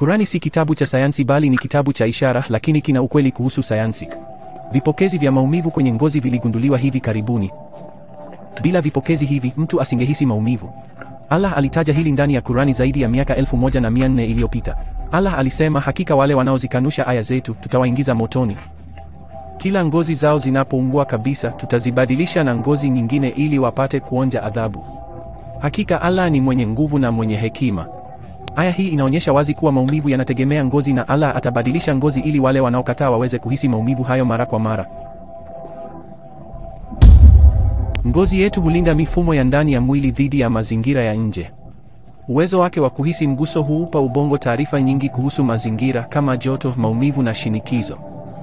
Kurani si kitabu cha sayansi bali ni kitabu cha ishara, lakini kina ukweli kuhusu sayansi. Vipokezi vya maumivu kwenye ngozi viligunduliwa hivi karibuni. Bila vipokezi hivi, mtu asingehisi maumivu. Allah alitaja hili ndani ya Kurani zaidi ya miaka elfu moja na mia nne iliyopita. Allah alisema, hakika wale wanaozikanusha aya zetu tutawaingiza motoni. Kila ngozi zao zinapoungua kabisa, tutazibadilisha na ngozi nyingine ili wapate kuonja adhabu. Hakika Allah ni mwenye nguvu na mwenye hekima. Aya hii inaonyesha wazi kuwa maumivu yanategemea ngozi na Allah atabadilisha ngozi ili wale wanaokataa waweze kuhisi maumivu hayo mara kwa mara. Ngozi yetu hulinda mifumo ya ndani ya mwili dhidi ya mazingira ya nje. Uwezo wake wa kuhisi mguso huupa ubongo taarifa nyingi kuhusu mazingira kama joto, maumivu na shinikizo.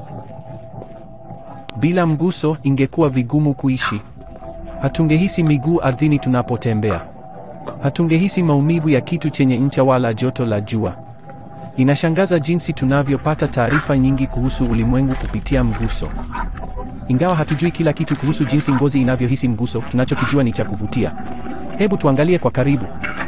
Bila mguso, ingekuwa vigumu kuishi. Hatungehisi miguu ardhini tunapotembea. Hatungehisi maumivu ya kitu chenye ncha wala joto la jua. Inashangaza jinsi tunavyopata taarifa nyingi kuhusu ulimwengu kupitia mguso. Ingawa hatujui kila kitu kuhusu jinsi ngozi inavyohisi mguso, tunachokijua ni cha kuvutia. Hebu tuangalie kwa karibu.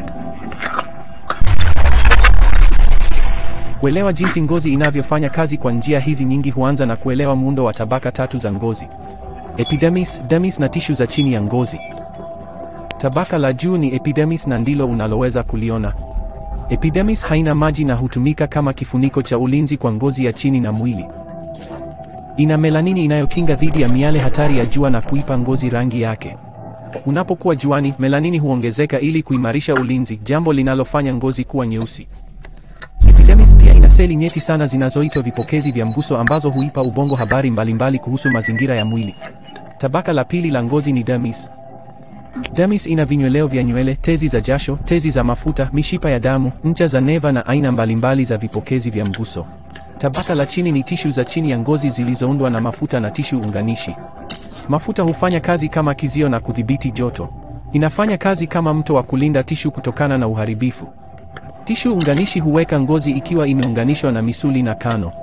Kuelewa jinsi ngozi inavyofanya kazi kwa njia hizi nyingi huanza na kuelewa muundo wa tabaka tatu za ngozi: epidermis, dermis na tishu za chini ya ngozi. Tabaka la juu ni epidermis na ndilo unaloweza kuliona. Epidermis haina maji na hutumika kama kifuniko cha ulinzi kwa ngozi ya chini na mwili. Ina melanini inayokinga dhidi ya miale hatari ya jua na kuipa ngozi rangi yake. Unapokuwa juani, melanini huongezeka ili kuimarisha ulinzi, jambo linalofanya ngozi kuwa nyeusi. Epidermis pia ina seli nyeti sana zinazoitwa vipokezi vya mguso ambazo huipa ubongo habari mbalimbali kuhusu mazingira ya mwili. Tabaka la pili la ngozi ni dermis. Dermis ina vinyweleo vya nywele, tezi za jasho, tezi za mafuta, mishipa ya damu, ncha za neva na aina mbalimbali za vipokezi vya mguso. Tabaka la chini ni tishu za chini ya ngozi zilizoundwa na mafuta na tishu unganishi. Mafuta hufanya kazi kama kizio na kudhibiti joto. Inafanya kazi kama mto wa kulinda tishu kutokana na uharibifu. Tishu unganishi huweka ngozi ikiwa imeunganishwa na misuli na kano.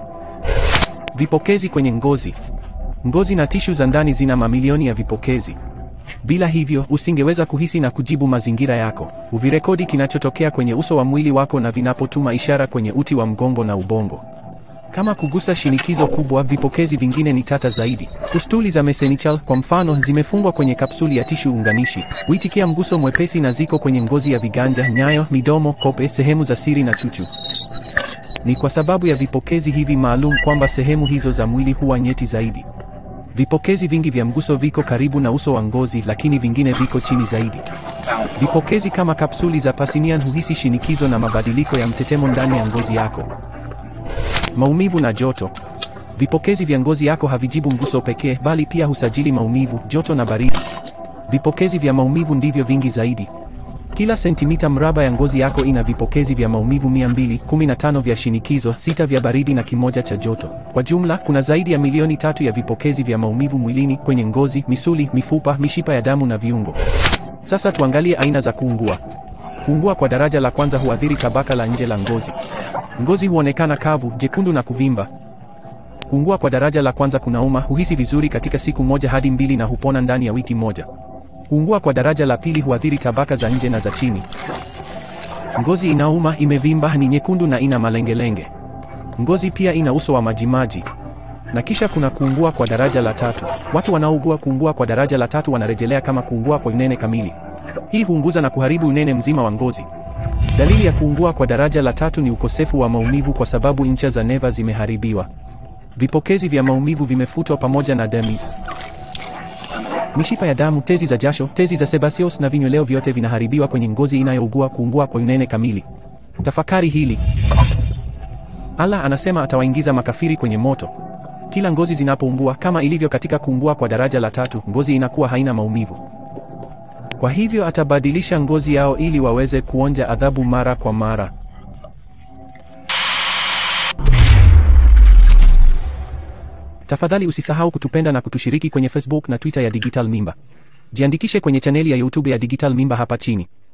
Vipokezi kwenye ngozi. Ngozi na tishu za ndani zina mamilioni ya vipokezi. Bila hivyo, usingeweza kuhisi na kujibu mazingira yako. Huvirekodi kinachotokea kwenye uso wa mwili wako na vinapotuma ishara kwenye uti wa mgongo na ubongo. Kama kugusa shinikizo kubwa, vipokezi vingine ni tata zaidi. Pustuli za mesenichal kwa mfano, zimefungwa kwenye kapsuli ya tishu unganishi. Huitikia mguso mwepesi na ziko kwenye ngozi ya viganja, nyayo, midomo, kope, sehemu za siri na chuchu. Ni kwa sababu ya vipokezi hivi maalum kwamba sehemu hizo za mwili huwa nyeti zaidi. Vipokezi vingi vya mguso viko karibu na uso wa ngozi, lakini vingine viko chini zaidi. Vipokezi kama kapsuli za Pacinian huhisi shinikizo na mabadiliko ya mtetemo ndani ya ngozi yako. Maumivu na joto. Vipokezi vya ngozi yako havijibu mguso pekee, bali pia husajili maumivu, joto na baridi. Vipokezi vya maumivu ndivyo vingi zaidi. Kila sentimita mraba ya ngozi yako ina vipokezi vya maumivu 215 vya shinikizo, sita vya baridi na kimoja cha joto. Kwa jumla, kuna zaidi ya milioni tatu ya vipokezi vya maumivu mwilini, kwenye ngozi, misuli, mifupa, mishipa ya damu na viungo. Sasa tuangalie aina za kuungua. Kuungua kwa daraja la kwanza huathiri tabaka la nje la ngozi. Ngozi huonekana kavu, jekundu na kuvimba. Kuungua kwa daraja la kwanza kunauma, huhisi vizuri katika siku moja hadi mbili na hupona ndani ya wiki moja. Kuungua kwa daraja la pili huathiri tabaka za nje na za chini. Ngozi inauma, imevimba, ni nyekundu na ina malengelenge. Ngozi pia ina uso wa majimaji. Na kisha kuna kuungua kwa daraja la tatu. Watu wanaougua kuungua kwa daraja la tatu wanarejelea kama kuungua kwa unene kamili. Hii huunguza na kuharibu unene mzima wa ngozi. Dalili ya kuungua kwa daraja la tatu ni ukosefu wa maumivu kwa sababu ncha za neva zimeharibiwa. Vipokezi vya maumivu vimefutwa pamoja na dermis. Mishipa ya damu, tezi za jasho, tezi za sebaceous na vinyweleo vyote vinaharibiwa kwenye ngozi inayougua kuungua kwa unene kamili. Tafakari hili. Allah anasema atawaingiza makafiri kwenye moto. Kila ngozi zinapoungua, kama ilivyo katika kuungua kwa daraja la tatu, ngozi inakuwa haina maumivu. Kwa hivyo atabadilisha ngozi yao ili waweze kuonja adhabu mara kwa mara. Tafadhali usisahau kutupenda na kutushiriki kwenye Facebook na Twitter ya Digital Mimba. Jiandikishe kwenye chaneli ya YouTube ya Digital Mimba hapa chini.